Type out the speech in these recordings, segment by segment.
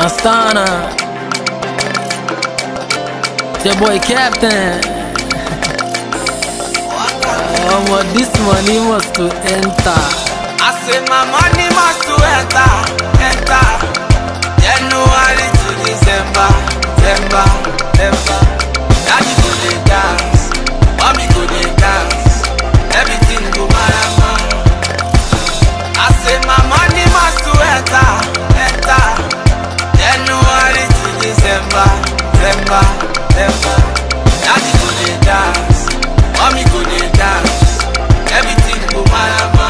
Astana. It's your boy Captain. Oh, but this money must to enter. I say my money must to enter, enter. January to December, December, December. Daddy go dey dance, mommy go dey dance, everything go marama. I say my money must to enter, enter. January to December, December, December. Daddy go dey dance, mommy go dey dance, everything go marama.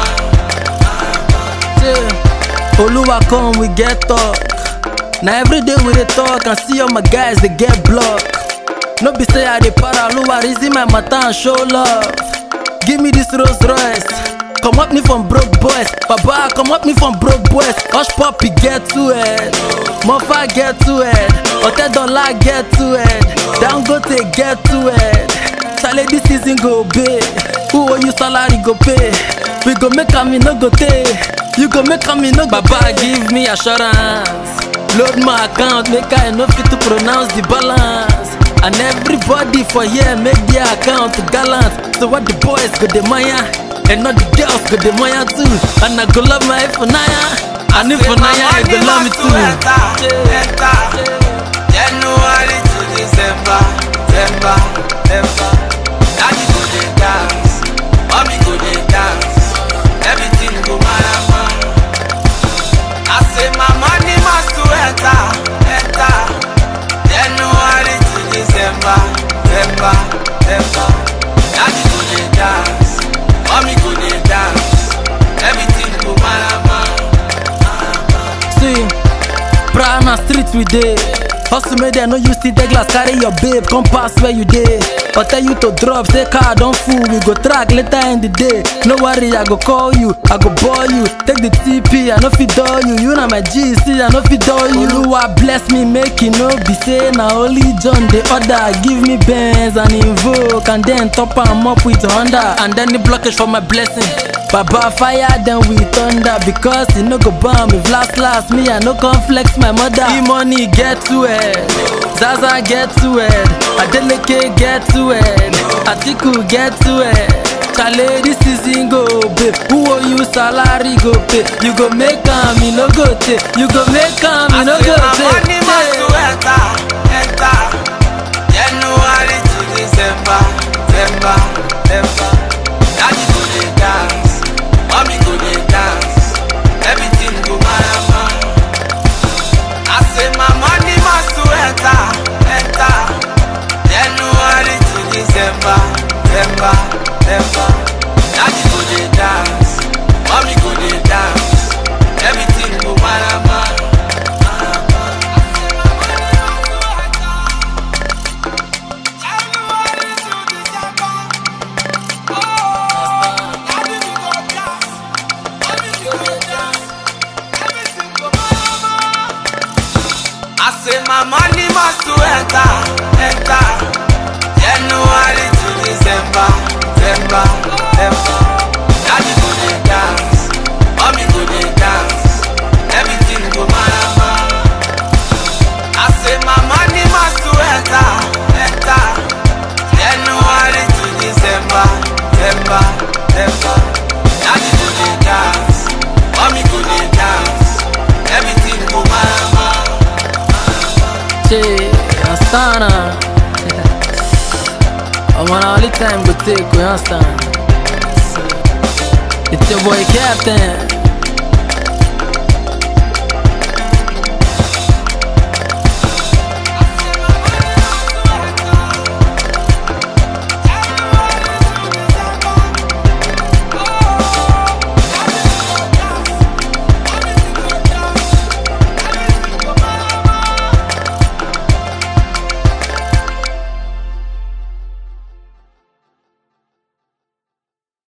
Yeah. Oluwa come, we get talk. Now every day we dey talk and see all my guys they get blocked. No be say I dey para Oluwa reason my matter and show love. Give me this Rolls Royce. Come up me from broke boys, Baba come up me from broke boys. Hush puppy get to it, Mofa get to it, Hotel Dollar get to it, Dangote get to it. Chale this season go big, who owe you salary go pay. We go make am e no go tey, you go make am e no go Baba give me assurance, load my account make I no fit to pronounce the balance. And everybody for here make their account gallant. So what the boys go the Maya, and not the girls go the Maya too. And I go love my Ifunaya, and Ifunaya I go love me too. January to December, December, December. Daddy go dey dance, mommy go dey dance, everything go marama. I say my money must to enter, enter. January to December, December, December. Daddy go dey dance, mommy go dey dance, everything go marama. See, Prana street we dey. Hustle make dem no use still take glass carry your babe come pass where you dey. Or tell you to drop, say car don full, we go track later in the day. No worry, I go call you, I go bore you. Take the TP, I no fit dull you. You na my G, see, I no fit dull you. Oluwa bless me, make e no be say na only John dey order. Give me Benz and Invoke, and then top am up with Honda. And then the blockage for my blessing. Baba fire then we thunder because e no go bomb if last last me I no come flex my mother. E money get to it, Zaza get to it, Adeleke get to it, Atiku get to it. Chale this season go pay, who owe you salary go pay. You go make am, e no go take. You go make am, e no go money must to take. enter, enter. January to December, December, December. Daddy go dey dance, mommy go dey dance, everything go marama. I say my money must to enter, enter. January to December, December, December. Daddy go dey dance, mommy go dey dance, everything go marama. I say my money must to enter, enter. January to December, December, December. Daddy go dey dance, mommy go dey dance, everything go marama. I say my money must to enter, enter. January to December, December, December. Daddy go dey dance, mommy go dey dance, everything go marama. Che, Astana. I'm on only time go take, we understand. It's your boy Captain.